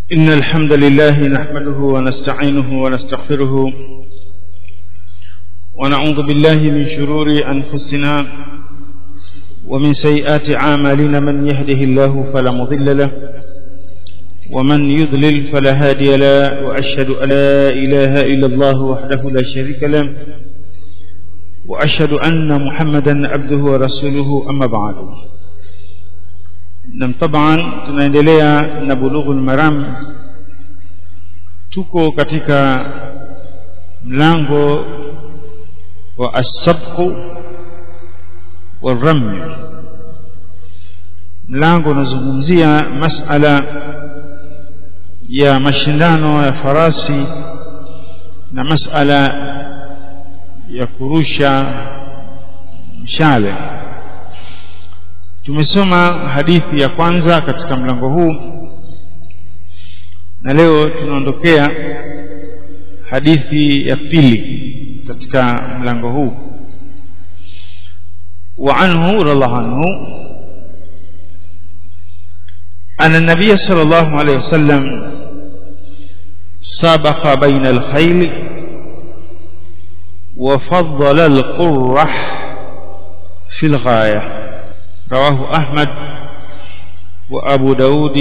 إن الحمد لله نحمده ونستعينه ونستغفره ونعوذ بالله من شرور أنفسنا ومن سيئات أعمالنا من يهده الله فلا مضل له ومن يضلل فلا هادي له وأشهد أن لا إله إلا الله وحده لا شريك له وأشهد أن محمدا عبده ورسوله أما بعد na taban tunaendelea na bulughul maram tuko katika mlango wa asabqu waramy mlango unazungumzia masala ya mashindano ya farasi na masala ya kurusha mshale tumesoma hadithi ya kwanza katika mlango huu na leo tunaondokea hadithi ya pili katika mlango huu وعنه رضي الله عنه أن النبي صلى الله عليه وسلم سابق بين الخيل وفضل القرح في الغايه رواه أحمد وأبو داود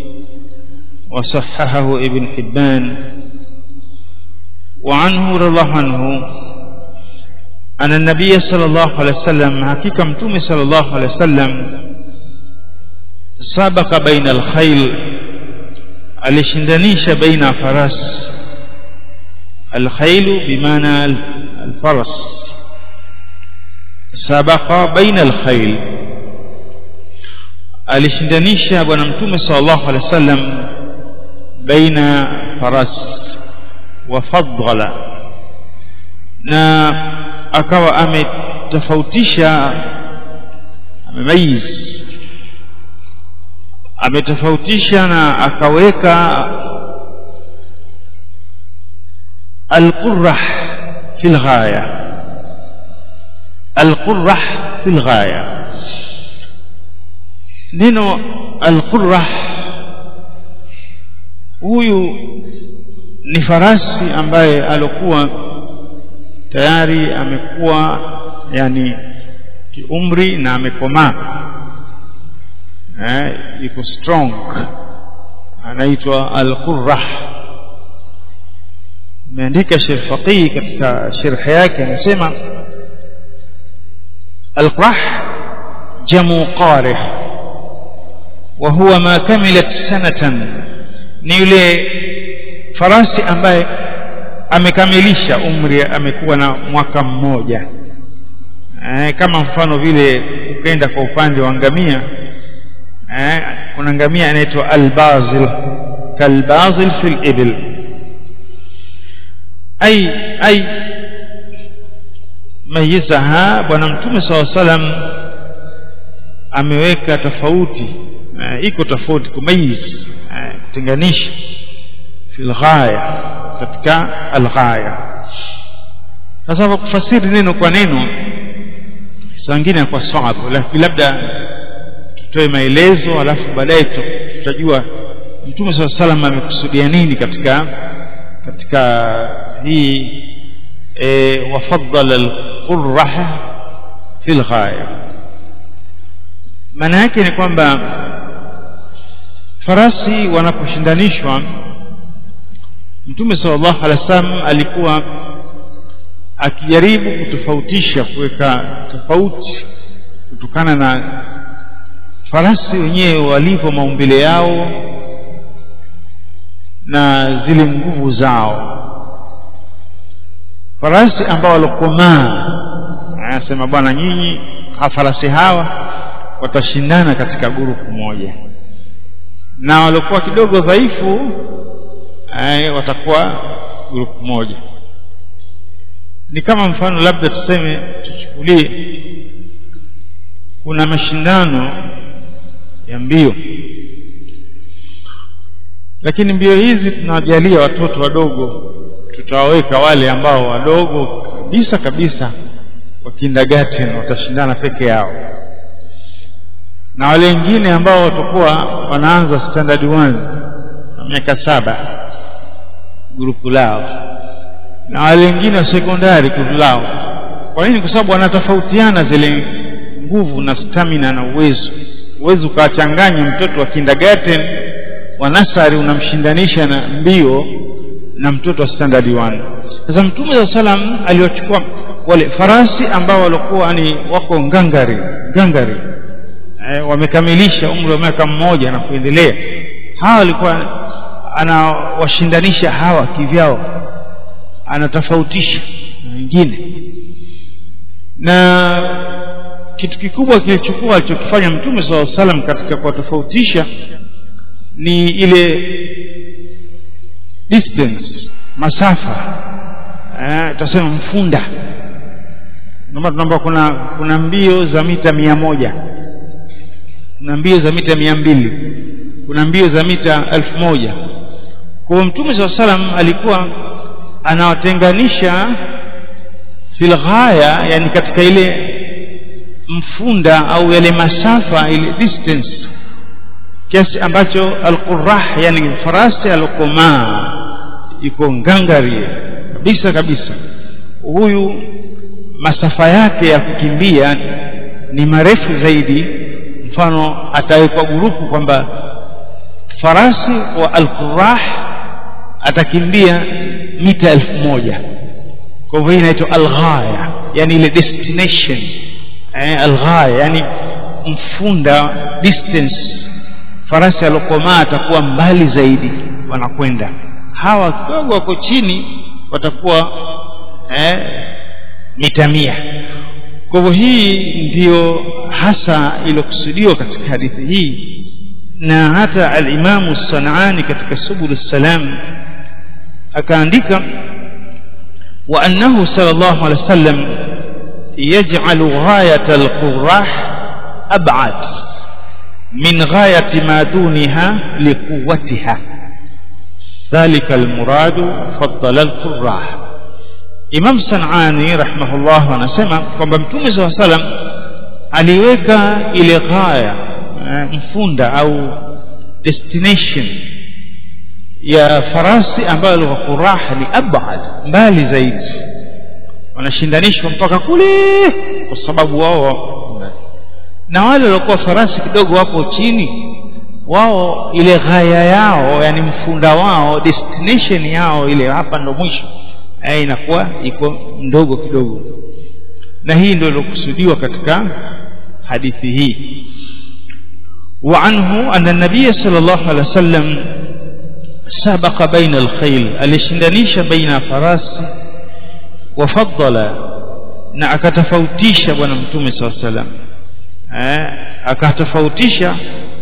وصححه ابن حبان وعنه رضي الله عنه أن النبي صلى الله عليه وسلم حقيقة متوم صلى الله عليه وسلم سابق بين الخيل alishindanisha baina faras alkhailu bimaana alfaras sabaqa baina alkhail alishindanisha bwana mtume sallallahu alaihi wasallam baina faras wa faddala na akawa ametofautisha amemaiz ametofautisha na akaweka alqurrah fi lghaya alqurrah fi lghaya neno alqurrah huyu ni farasi ambaye alokuwa tayari amekuwa yani kiumri na amekomaa eh, iko strong anaitwa alqurrah ameandika Sheikh Faqih katika sharh yake anasema alqurrah jamu qarih وهو ما كملت سنة ni yule farasi ambaye amekamilisha umri amekuwa na mwaka mmoja eh, kama mfano vile ukaenda kwa upande wa ngamia eh, kuna ngamia anaitwa albazil kalbazil fil ibil ai ai mayizaha bwana mtume saw salam ameweka tofauti uh, iko tofauti kumayiz kutenganisha uh, fil ghaya katika alghaya sasa kufasiri neno kwa neno sangine kwa sababu lakini labda tutoe maelezo alafu baadaye tutajua mtume saa salam amekusudia nini katika katika hii e, wafaddala alqurraha fil ghaya maana yake ni kwamba farasi wanaposhindanishwa mtume sallallahu alaihi wasallam alikuwa akijaribu kutofautisha kuweka tofauti kutokana na farasi wenyewe walivyo maumbile yao na zile nguvu zao farasi ambao walokomaa anasema bwana nyinyi farasi hawa watashindana katika gurupu moja na waliokuwa kidogo dhaifu watakuwa grupu moja ni kama mfano labda tuseme tuchukulie kuna mashindano ya mbio lakini mbio hizi tunawajalia watoto wadogo tutawaweka wale ambao wadogo kabisa kabisa wa kindergarten watashindana peke yao na wale wengine ambao watakuwa wanaanza standard 1 na miaka saba grupu lao na wale wengine wa sekondari grupu lao kwa nini kwa sababu wanatofautiana zile nguvu na stamina na uwezo uwezo ukawachanganya mtoto wa kindergarten wa nasari unamshindanisha na mbio na mtoto wa standard 1 sasa mtume saa salam aliwachukua wale farasi ambao walikuwa ni wako ngangari ngangari e, wamekamilisha umri wa miaka mmoja na kuendelea hawa walikuwa anawashindanisha hawa kivyao anatofautisha na wengine na kitu kikubwa kilichokuwa alichokifanya mtume saa salam katika kuwatofautisha ni ile distance masafa eh, tasema mfunda ndio tunaomba kuna kuna mbio za mita mia moja kuna mbio za mita mia mbili kuna mbio za mita elfu moja kwa mtume saa salam alikuwa anawatenganisha filghaya yani katika ile mfunda au yale masafa ile distance kiasi ambacho alqurah yani farasi alokomaa iko ngangari kabisa kabisa huyu masafa yake ya kukimbia ni marefu zaidi mfano atawekwa gurupu kwamba farasi wa alqurah atakimbia mita elfu moja kwa hivyo hii inaitwa alghaya yani ile destination eh, alghaya yani mfunda distance farasi alokomaa atakuwa mbali zaidi wanakwenda hawa kidogo wako chini watakuwa eh, mita mia kwa hivyo hii ndiyo hasa iliyokusudiwa katika hadithi hii na hata alimamu sanaani katika subul salam akaandika wa annahu sallallahu alaihi wasallam yaj'alu ghayat alqurah ab'ad min ghayati ma duniha liquwwatiha ذلك المراد فضل القراح Imam Sanani rahimahullah anasema kwamba Mtume SAW salam aliweka ile ghaya mfunda au destination ya farasi ambayo lugha qurah ni abad mbali zaidi wanashindanishwa mpaka kule kwa sababu wao na wale waliokuwa farasi kidogo wapo chini wao ile ghaya yao yani mfunda wao destination yao ile hapa ndo mwisho eh, inakuwa iko ndogo kidogo na hii ndio ilokusudiwa katika hadithi hii وعنه أن النبي صلى الله عليه وسلم سبق بين الخيل الاشندنيش بين فراس وفضل na akatofautisha bwana mtume saa salam eh, akatofautisha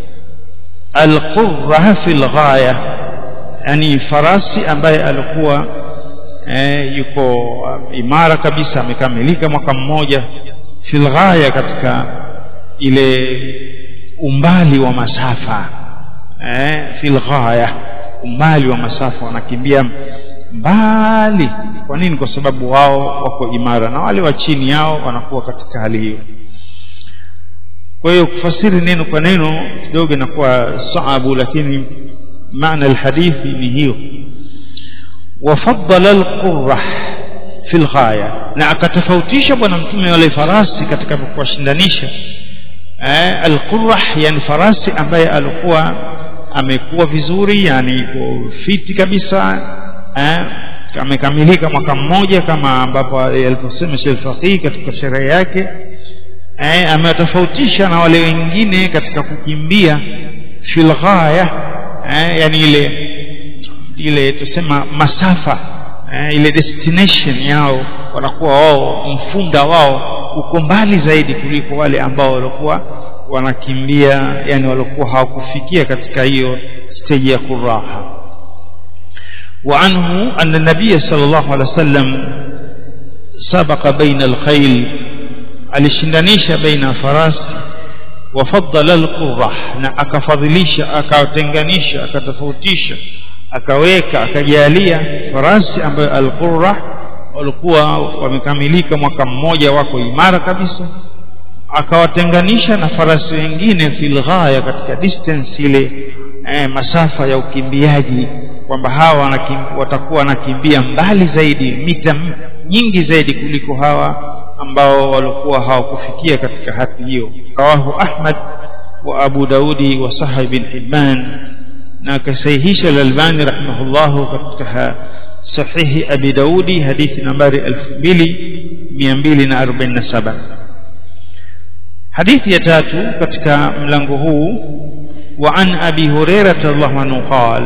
alqurra fi lghaya yani farasi ambaye alikuwa eh, yuko imara kabisa amekamilika mwaka mmoja fi lghaya katika ile umbali wa masafa eh, fi lghaya umbali wa masafa wanakimbia mbali kwa nini kwa sababu wao wako imara na wale wa chini yao wanakuwa katika hali hiyo kwa hiyo kufasiri neno kwa neno kidogo inakuwa saabu lakini maana alhadithi ni hiyo wafaddala alqurrah fi lghaya na akatofautisha bwana mtume wale farasi katika kuwashindanisha eh, alqurrah yani farasi ambaye alikuwa amekuwa vizuri yani iko fiti kabisa eh, amekamilika mwaka mmoja kama ambapo aliposema Sheikh Faqih katika sherehe yake eh, ametofautisha na wale wengine katika kukimbia fil ghaya eh, yani ile ile tusema masafa eh, ile destination yao wanakuwa wao mfunda wao uko mbali zaidi kuliko wale ambao walikuwa wanakimbia yani walikuwa hawakufikia katika hiyo stage ya kuraha وعنه أن النبي صلى الله عليه وسلم سبق بين الخيل alishindanisha baina farasi wafaddala alqurrah na akafadhilisha akawatenganisha akatofautisha akaweka akajalia farasi ambayo alqurrah walikuwa wamekamilika mwaka mmoja wako imara kabisa akawatenganisha na farasi wengine fil ghaya katika distance ile eh, masafa ya ukimbiaji kwamba hawa wanakim, watakuwa wanakimbia mbali zaidi mita nyingi zaidi kuliko hawa ambao walikuwa hawakufikia katika hati hiyo rawahu ahmad wa abu daudi wa sahih bin hibban na akasahihisha al-albani rahimahullahu katika sahihi abi daudi hadithi nambari 2247 hadithi ya tatu katika mlango huu wa an abi hurairah radhiallahu anhu qala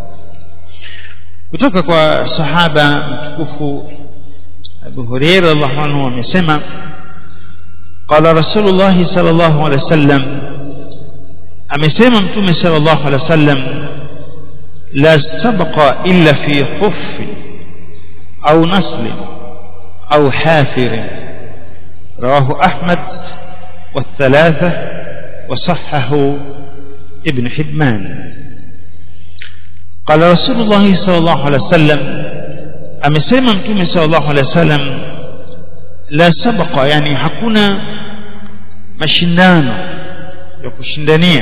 kutoka kwa sahaba mtukufu Abu Hurairah radhiallahu anhu amesema qala Rasulullah sallallahu alaihi wasallam amesema mtume sallallahu alaihi wasallam la sabqa illa fi khuff au nasl au hafir رواه أحمد والثلاثة وصححه ابن حبان قال رسول الله صلى الله عليه وسلم amesema mtume sallallahu alaihi wasallam la sabaqa yani hakuna mashindano ya kushindania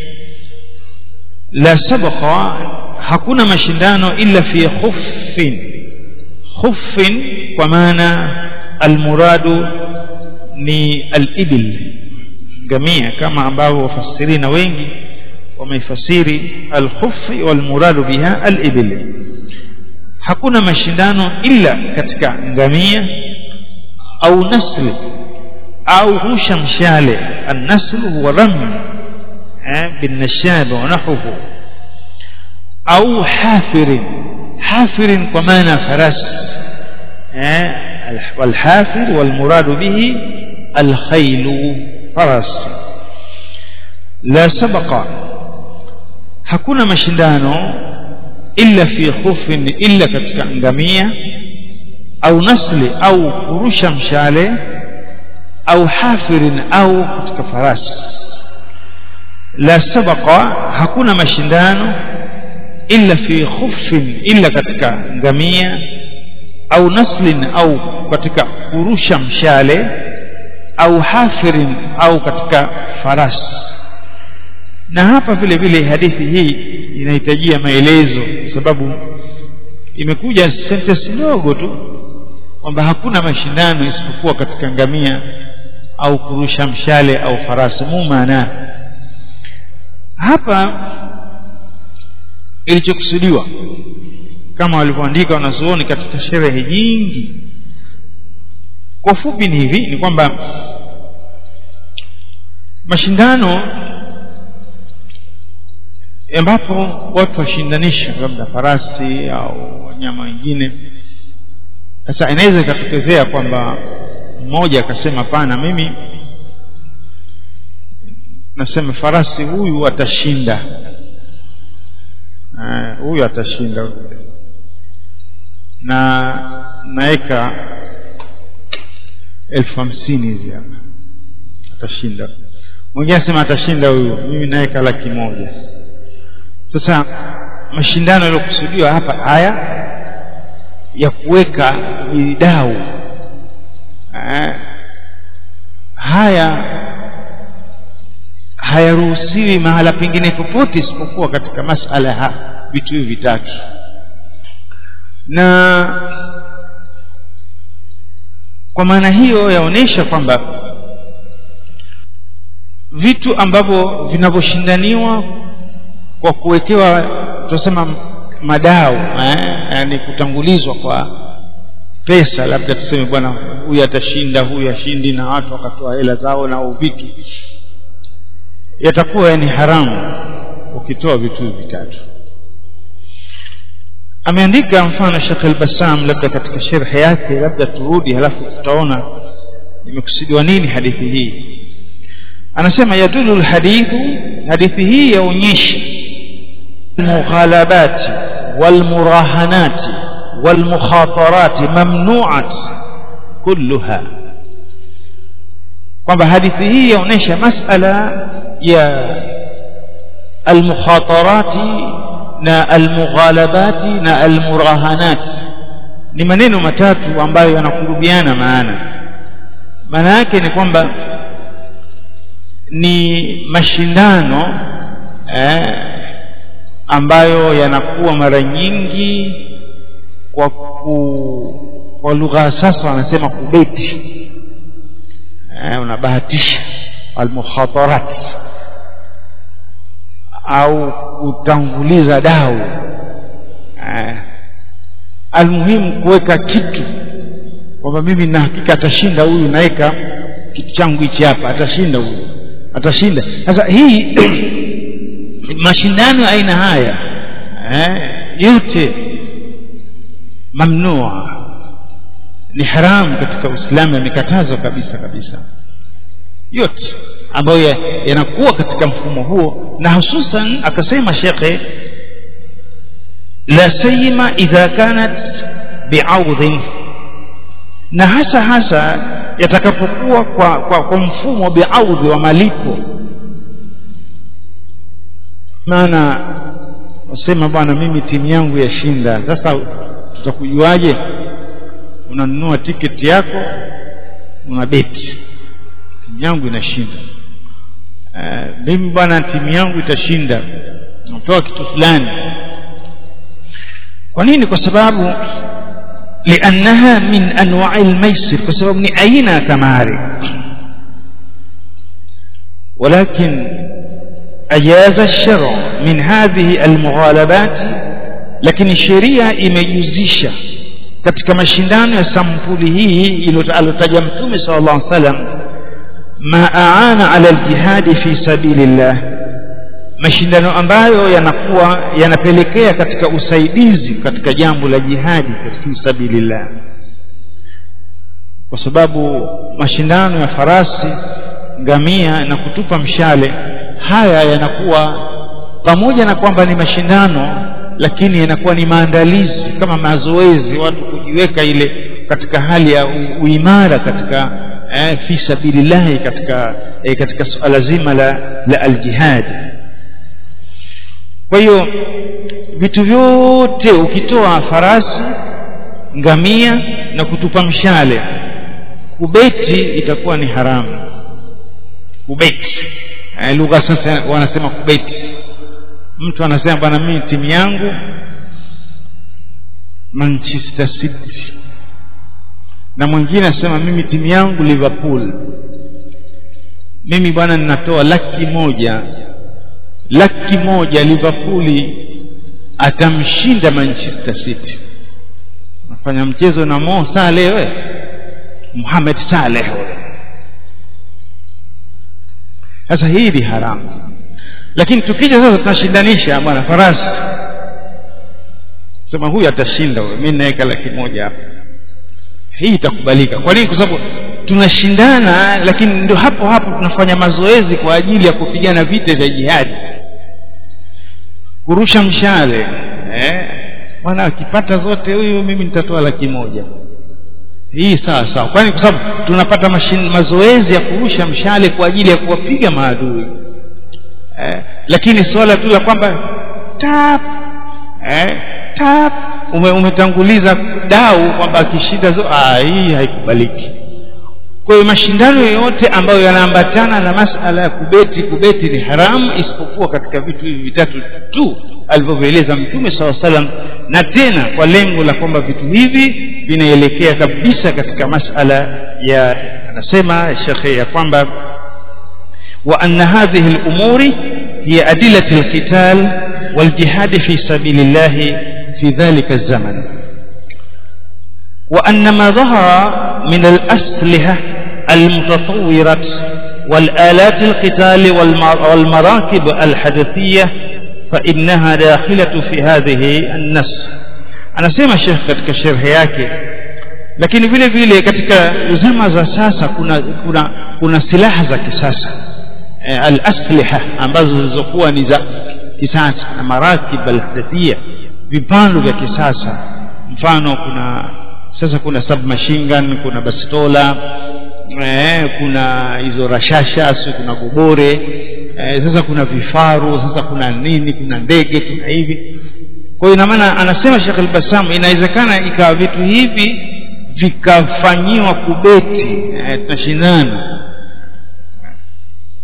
la sabaqa hakuna mashindano illa fi khuffin khuffin kwa maana almuradu ni alibil gamia kama ambavyo wafasirina wengi wameifasiri alkhuffi walmuradu biha alibil hakuna mashindano illa katika ngamia au nasli au rusha mshale annaslu huwa ramy eh binnashab wa nahwuhu au hafirin hafirin kwa maana faras eh والحافر والمراد به الخيل فرس لا سبق hakuna mashindano illa fi khufin illa katika ngamia au nasli au kurusha mshale au hafirin au katika farasi la sabaqa hakuna mashindano illa fi khufin illa katika ngamia au naslin au katika kurusha mshale au hafirin au katika farasi na hapa vile vile hadithi hii inahitajia maelezo kwa sababu imekuja sentence ndogo tu kwamba hakuna mashindano isipokuwa katika ngamia au kurusha mshale au farasi mumana hapa ilichokusudiwa kama walivyoandika wanazuoni katika sherehe nyingi kwa fupi ni hivi ni kwamba mashindano ambapo watu washindanisha labda farasi au wanyama wengine sasa inaweza ikatokezea kwamba mmoja akasema pana mimi nasema farasi huyu atashinda huyu atashinda na naweka elfu hamsini hizi hapa atashinda mwingine asema atashinda huyu mimi naweka laki moja sasa mashindano yaliyokusudiwa hapa haya ya kuweka vidau haya hayaruhusiwi mahala pengine popote isipokuwa katika masala ya vitu hivi vitatu na kwa maana hiyo yaonyesha kwamba vitu ambavyo vinavyoshindaniwa kwa kuwekewa tunasema madau eh, yani kutangulizwa kwa pesa labda tuseme bwana huyu atashinda huyu ashindi na watu wakatoa hela zao na vitu yatakuwa ni haramu ukitoa vitu hivi vitatu ameandika mfano Sheikh al-Bassam labda katika sharhi yake labda turudi halafu tutaona imekusudiwa nini hadithi hii anasema yadulu alhadithu hadithi hii yaonyesha المغالبات والمراهنات والمخاطرات ممنوعة كلها kwamba hadithi hii yaonyesha masala ya almukhatarati na almughalabati na almurahanat ni maneno matatu ambayo yanakurubiana maana maana yake ni kwamba ni mashindano eh, ambayo yanakuwa mara nyingi kwa ku, kwa lugha ya sasa wanasema kubeti eh, unabahatisha almukhatarat au kutanguliza dau eh, almuhimu kuweka kitu kwamba mimi na hakika atashinda huyu naweka kitu changu hichi hapa atashinda huyu atashinda sasa hii mashindano ya aina haya eh, yote mamnua ni haramu katika uislamu yamekatazwa kabisa kabisa yote ambayo yanakuwa katika mfumo huo na hususan akasema shekhe la sayima idha kanat biaudhin na hasa hasa yatakapokuwa kwa, kwa, kwa mfumo biaudhi wa malipo maana wasema bwana mimi timu yangu yashinda sasa tutakujuaje unanunua tiketi yako una beti timu yangu inashinda uh, mimi bwana timu yangu itashinda natoa kitu fulani kwa nini kwa sababu liannaha min anwai lmaisir kwa sababu ni aina ya kamari ولكن أجاز الشرع من هذه المغالبات lakini sheria imejuzisha katika mashindano ya sampuli hii alotaja mtume sala llah salam ma aana ala ljihadi fi sabilillah mashindano ambayo yanakuwa yanapelekea katika usaidizi katika jambo la jihadi fi sabilillah kwa sababu mashindano ya farasi ngamia na kutupa mshale haya yanakuwa pamoja na kwamba ni mashindano lakini yanakuwa ni maandalizi kama mazoezi watu kujiweka ile katika hali ya uimara katika eh, fi sabilillahi katika eh, katika suala zima la, la aljihad kwa hiyo vitu vyote ukitoa farasi ngamia na kutupa mshale kubeti itakuwa ni haramu kubeti eh, lugha sasa wanasema kubeti mtu anasema bwana mimi timu yangu manchester city na mwingine anasema mimi timu yangu liverpool mimi bwana ninatoa laki moja laki moja liverpool atamshinda manchester city nafanya mchezo na mo saleh we muhamed saleh we sasa hii ni haramu lakini tukija sasa tunashindanisha bwana farasi sema huyu atashinda huyo mi naweka laki moja hapa hii itakubalika kwa nini kwa sababu tunashindana lakini ndio hapo hapo tunafanya mazoezi kwa ajili ya kupigana vita vya jihadi kurusha mshale eh? bwana akipata zote huyu mimi nitatoa laki moja hii sawa sawa kwani kwa sababu tunapata mashin, mazoezi ya kurusha mshale kwa ajili ya kuwapiga maadui eh, lakini swala tu la kwamba tap eh, tap ume, umetanguliza dau kwamba akishinda zo ah, hii haikubaliki kwa hiyo mashindano yoyote ambayo yanaambatana na masala ya kubeti kubeti ni haramu isipokuwa katika vitu hivi vitatu tu alivyovieleza mtume saa salam na tena kwa lengo la kwamba vitu hivi vinaelekea kabisa katika masala ya anasema shekhe ya kwamba وأن هذه الأمور هي أدلة القتال والجهاد في سبيل الله في ذلك الزمن وأن ما ظهر من الأسلحة المتطورة والآلات القتال والمراكب الحدثية فإنها داخلة في هذه النص أنا سيما الشيخ katika sherhe yake lakini vile vile katika zama za sasa kuna kuna kuna silaha za kisasa al-asliha ambazo zilizokuwa ni za kisasa na marakib al-hadathia vipando vya kisasa mfano kuna sasa kuna submachine gun kuna bastola eh, kuna hizo rashasha si kuna gobore eh, sasa kuna vifaru sasa kuna nini kuna ndege kuna hivi kwa hiyo ina maana anasema Sheikh al-Bassam inawezekana ikawa vitu hivi vikafanyiwa kubeti eh, tunashindana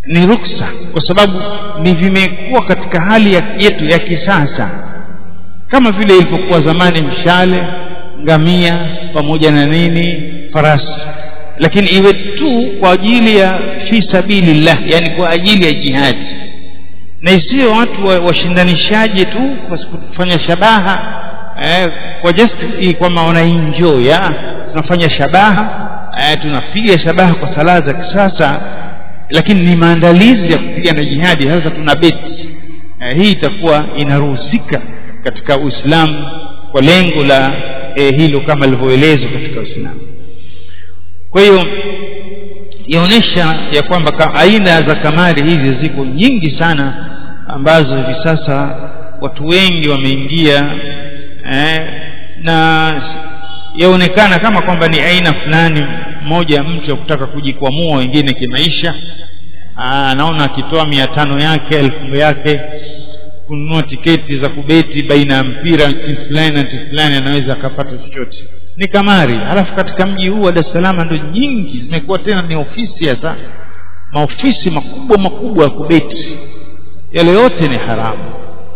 ni ruksa kwa sababu ni vimekuwa katika hali ya, yetu ya kisasa kama vile ilivyokuwa zamani mshale ngamia pamoja na nini farasi lakini iwe tu kwa ajili ya fi sabilillah yani kwa ajili ya jihadi na isiyo watu washindanishaji wa tu kwa kufanya shabaha eh, kwa just kwamba wanaenjoy tunafanya shabaha eh, tunapiga shabaha kwa sala za kisasa lakini ni maandalizi ya kupigana jihadi sasa tuna beti eh, hii itakuwa inaruhusika katika Uislamu kwa lengo la eh, hilo kama lilivyoelezwa katika Uislamu kwa hiyo yaonesha ya kwamba aina za kamari hizi ziko nyingi sana ambazo hivi sasa watu wengi wameingia eh, na yaonekana kama kwamba ni aina fulani moja mtu ya kutaka kujikwamua wengine kimaisha anaona akitoa mia tano yake elfu yake kununua tiketi za kubeti baina ya mpira timu fulani na timu fulani anaweza akapata chochote ni kamari halafu katika mji huu wa Dar es Salaam ndo nyingi zimekuwa tena ni ofisi hasa maofisi makubwa makubwa ya kubeti yale yote ni haramu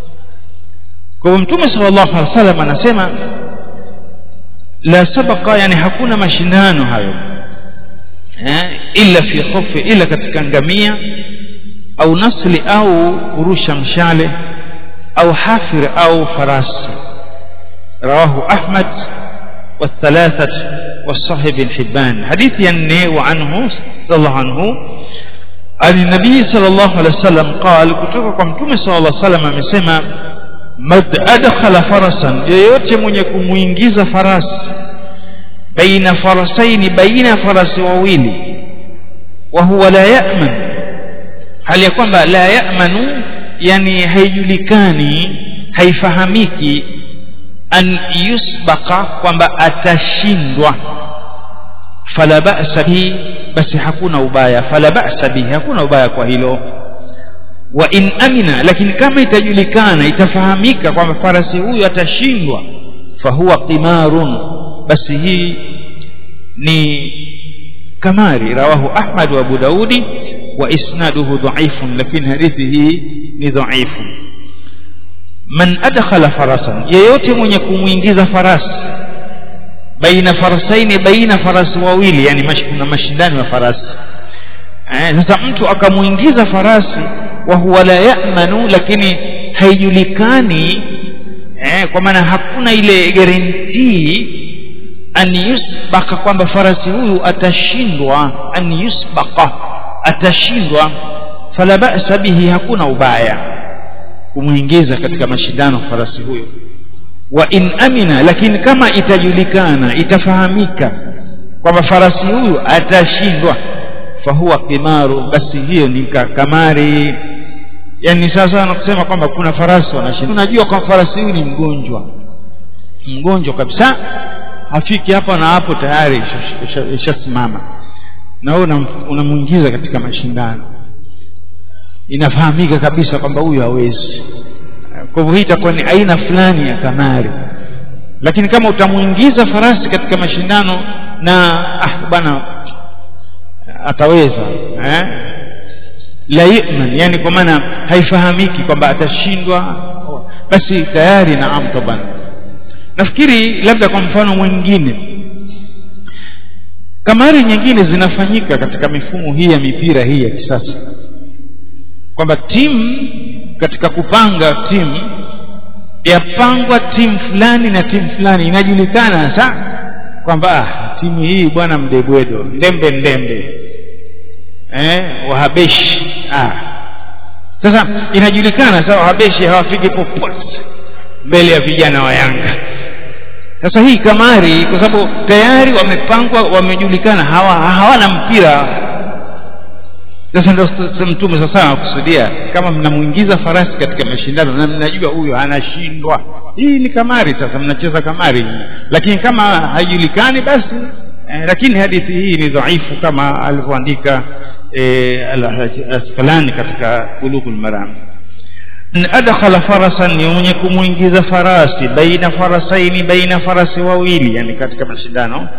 kwa hivyo mtume sallallahu alaihi wasallam anasema la sabaqa yani hakuna mashindano hayo eh, illa fi khufi ila katika ngamia au nasli au kurusha mshale au hafir au farasi رواه أحمد والثلاثة والصحيح بن حبان حديث يني وعنه صلى الله عنه عن النبي صلى الله عليه وسلم قال كتوكم تومي صلى الله عليه وسلم amesema mad adkhala farasan yeyote mwenye kumuingiza farasi baina farasaini baina farasi wawili wa huwa la ya'man hali ya kwamba la ya'manu yani haijulikani haifahamiki an yusbaqa kwamba atashindwa fala ba'sa bihi basi hakuna ubaya fala ba'sa bihi hakuna ubaya kwa hilo wa in amina lakini kama itajulikana itafahamika kwamba farasi huyu atashindwa fahuwa qimarun basi hii ni kamari rawahu ahmad wa abu daudi wa isnaduhu dhaifun lakini hadithi hii ni dhaifu man adkhala farasan yeyote mwenye kumuingiza farasi baina farasaini baina farasi wawili yani mash, kuna mashindano ya farasi eh, sasa mtu akamuingiza farasi wa huwa la ya'manu lakini haijulikani eh, kwa maana hakuna ile guarantee an yusbaka kwamba farasi huyu atashindwa an yusbaka atashindwa fala ba'sa bihi hakuna ubaya kumuingiza katika mashindano farasi huyo wa in amina lakini kama itajulikana itafahamika kwamba farasi huyu atashindwa fahuwa kimaru basi hiyo ni kamari yani sasa anakusema kwamba kuna farasi wanashinda unajua kwamba farasi huyu ni mgonjwa mgonjwa kabisa hafiki hapa na hapo tayari ishasimama na wewe unamuingiza katika mashindano inafahamika kabisa kwamba huyu hawezi kwa hivyo hii itakuwa ni aina fulani ya kamari lakini kama utamuingiza farasi katika mashindano na ah bwana ataweza eh? la yu'man yani kwa maana haifahamiki kwamba atashindwa basi tayari naam taban nafikiri labda kwa mfano mwingine kamari nyingine zinafanyika katika mifumo hii ya mipira hii ya kisasa kwamba timu katika kupanga timu yapangwa timu fulani na timu fulani inajulikana hasa kwamba ah, timu hii bwana mdebwedo ndembe ndembe eh, wahabeshi ah. sasa inajulikana sasa wahabeshi hawafiki popote mbele ya vijana wa yanga sasa hii kamari kwa sababu tayari wamepangwa wamejulikana hawa, hawana mpira sasa ndio mtume sasa anakusudia kama mnamuingiza farasi katika mashindano na mnajua huyo anashindwa hii ni kamari sasa mnacheza kamari lakini kama haijulikani basi eh, lakini hadithi hii ni dhaifu kama alivyoandika eh, al-Asqalani katika Bulughul Maram adkhala farasan ni mwenye kumuingiza farasi baina farasaini baina farasi wawili yani katika mashindano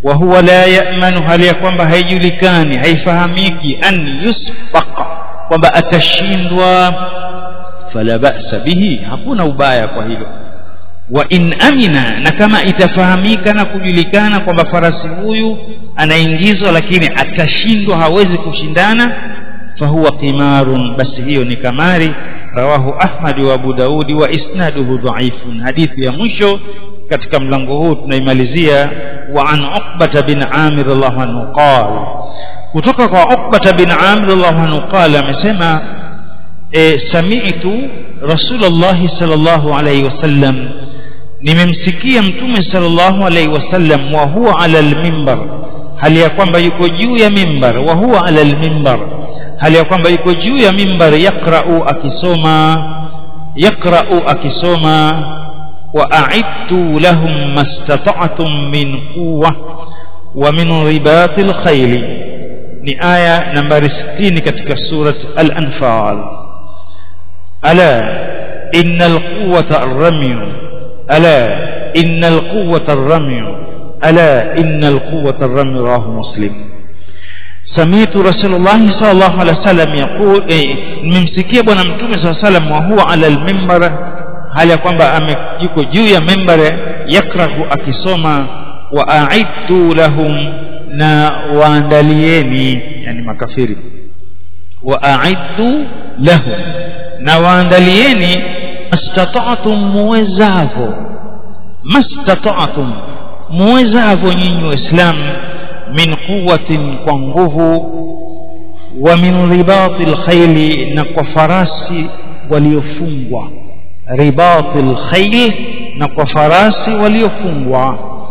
wa huwa la ya'manu hali ya kwamba haijulikani haifahamiki an yusbaqa kwamba atashindwa fala ba'sa bihi hakuna ubaya kwa hilo wa in amina na kama itafahamika na kujulikana kwamba farasi huyu anaingizwa lakini atashindwa hawezi kushindana fahuwa qimarun basi hiyo ni kamari rawahu ahmad wa abu daudi wa isnaduhu dhaifun hadithi ya mwisho katika mlango huu tunaimalizia wa an uqbata bin amir radhiallahu anhu qala kutoka kwa uqbata bin amir radhiallahu anhu qala amesema e, sami'tu rasulullah sallallahu alayhi wasallam nimemsikia mtume sallallahu alayhi wasallam wa huwa ala al-mimbar hali ya kwamba yuko juu ya mimbar wa huwa ala al-mimbar hali ya kwamba yuko juu ya mimbar yaqra'u akisoma yaqra'u akisoma wa a'idtu lahum mastata'tum min quwwa wa min ribatil khayl ni aya nambari 60 katika surat al-anfal ala innal quwwata ar-ramy ala innal quwwata ar-ramy ala innal quwwata ar-ramy rawahu muslim سمعت رسول الله صلى الله عليه وسلم يقول nimemsikia bwana mtume صلى الله عليه وسلم وهو على المنبر hali ya kwamba yuko juu ya mimbari yakrahu akisoma wa a'idtu lahum na waandalieni yani makafiri wa a'idtu lahum na waandalieni mastata'tum muwezavo mastata'tum muwezavo nyinyi waislamu min quwwatin kwa nguvu wa min ribatil khayli na kwa farasi waliofungwa ribatil khayl na kwa farasi waliofungwa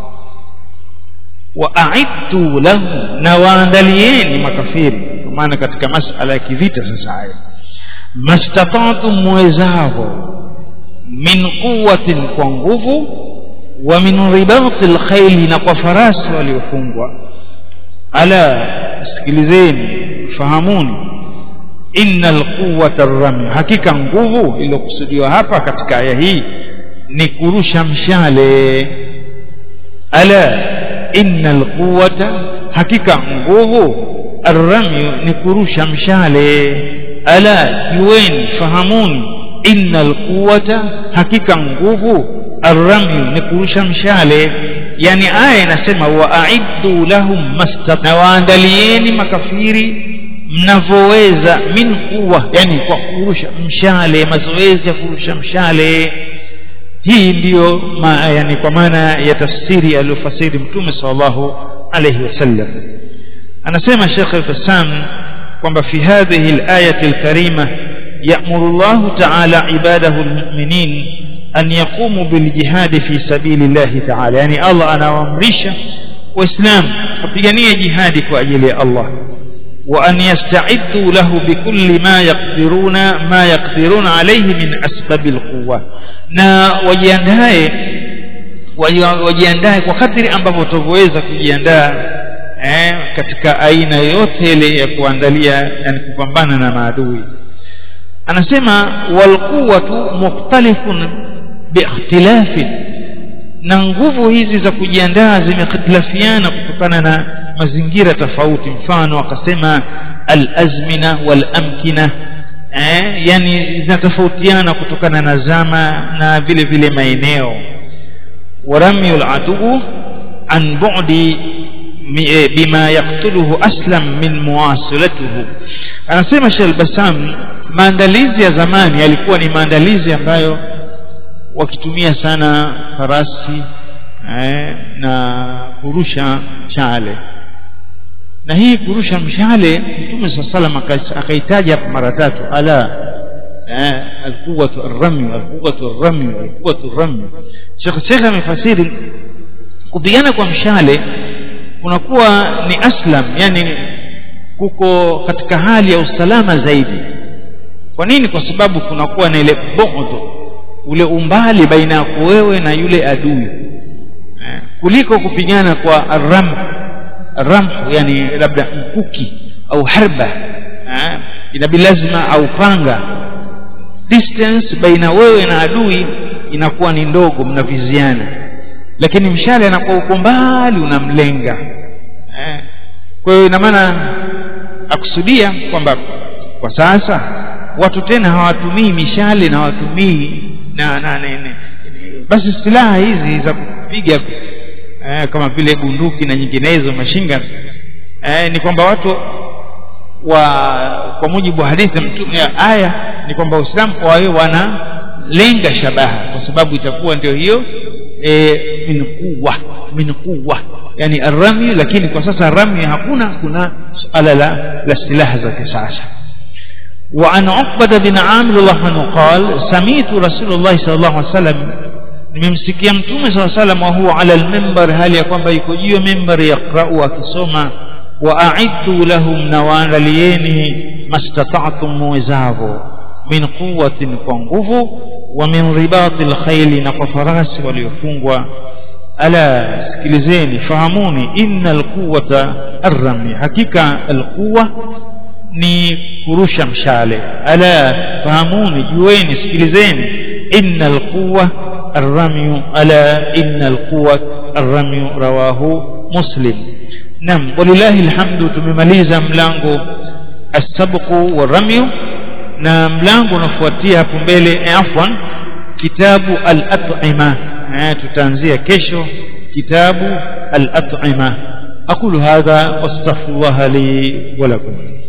wa a'idtu lahum na waandalieni makafiri kwa maana katika masala ya kivita sasa haya mastata'tum muwezavo min quwwatin kwa nguvu wa min ribatil khayli na kwa farasi waliofungwa ala sikilizeni fahamuni innal quwwata rami hakika nguvu iliyokusudiwa hapa katika aya hii ni kurusha mshale ala innal quwwata hakika nguvu arrami ni kurusha mshale ala yuweni fahamuni innal quwwata hakika nguvu arrami ni kurusha mshale yani aya inasema waaiddu lahum mastata waandalieni makafiri mnavyoweza min quwa yani kwa kurusha mshale mazoezi ya kurusha mshale hii ndiyo ma, yani kwa maana ya tafsiri aliyofasiri mtume sallallahu alayhi wasallam anasema Sheikh al-Fassam kwamba fi hadhihi al-ayati al-karima ya'muru Allah ta'ala ibadahu al-mu'minin an yaqumu bil jihad fi sabilillah ta'ala yani Allah anawaamrisha waislamu kupigania jihadi kwa ajili ya Allah وأن يستعدوا له بكل ما يقدرون ما يقدرون عليه من أسباب القوة na wajiandae wajiandae kwa kadri ambavyo watavyoweza kujiandaa eh, katika aina yote ile ya kuandalia yani kupambana na maadui anasema walquwatu mukhtalifun biikhtilafin na nguvu hizi za kujiandaa zimekhtilafiana kutokana na mazingira tofauti mfano akasema al-azmina wal-amkina eh, yani zinatofautiana kutokana na zama na vile vile maeneo waramyul adu an bu'di bima yaqtuluhu aslam min muwasilatuhu anasema Sheikh Basam maandalizi ya zamani yalikuwa ni maandalizi ambayo wakitumia sana farasi eh, na kurusha chale na hii kurusha mshale mtume saa salam akaitaja hapa mara tatu ala eh, alquwatu arramy alquwatu arramy alquwatu arramy Sheikh Sheikh amefasiri kupigana kwa mshale kunakuwa ni aslam yani kuko katika hali ya usalama zaidi kwa nini kwa sababu kunakuwa na ile bughd ule umbali baina yako wewe na yule adui eh, kuliko kupigana kwa arram ramhu yani labda mkuki au harba eh, inabidi lazima au panga distance baina wewe na adui inakuwa ni ndogo mnaviziana lakini mshale anakuwa uko mbali unamlenga eh. kwa hiyo ina maana akusudia kwamba kwa sasa watu tena hawatumii mishale na hawatumii na, na, na, na basi silaha hizi za kupiga eh, kama vile bunduki na nyinginezo mashinga eh, ni kwamba watu wa kwa mujibu wa hadithi mtume ya aya ni kwamba Uislamu wawe wanalenga shabaha kwa sababu itakuwa ndio hiyo e, min quwwa min quwwa yani arami lakini kwa sasa rami hakuna kuna suala la, la silaha za kisasa وعن عقبة بن عامر الله عنه قال سميت رسول الله صلى الله عليه وسلم nimemsikia mtume saa salam wahuwa ala lmimbar hali ya kwamba yuko juu ya mimbar yaqrau akisoma wa aiddu lahum na waandalieni mastata'tum muwezavo min quwatin kwa nguvu wa min ribati lkhaili na kwa farasi waliofungwa ala sikilizeni fahamuni inna alquwata arrami hakika alquwa ni kurusha mshale ala fahamuni jueni sikilizeni inna alquwa الرمي ألا إن القوة الرمي رواه مسلم نعم ولله الحمد tumemaliza mlango السبق والرمي na mlango unafuatia hapo mbele afwan kitabu al-at'ima tutaanzia kesho kitabu al-at'ima aqulu hadha wastaghfirullah li wa lakum